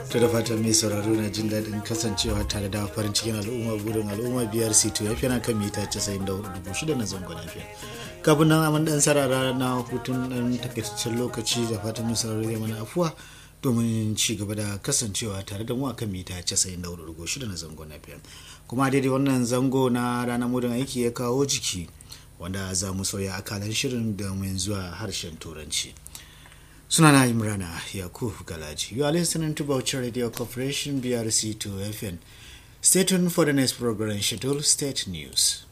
to da fatan mai sauraro na jin daɗin kasancewa tare da farin cikin al'umma burin al'umma biyar c2 ya fi na kan mita 94,600 na zangon lafiya kafin nan amin ɗan sarara na hutun ɗan takaitaccen lokaci da fatan mai sauraro zai mana afuwa domin ci gaba da kasancewa tare da mu a kan mita 94,600 na zangon lafiya kuma daidai wannan zango na ranar mudin aiki ya kawo jiki wanda za mu sauya akalan shirin domin zuwa harshen turanci sunana imrana yakub galaji you are listening to Bauchi radio corporation brc 2 fm stay tuned for the next program schedule state news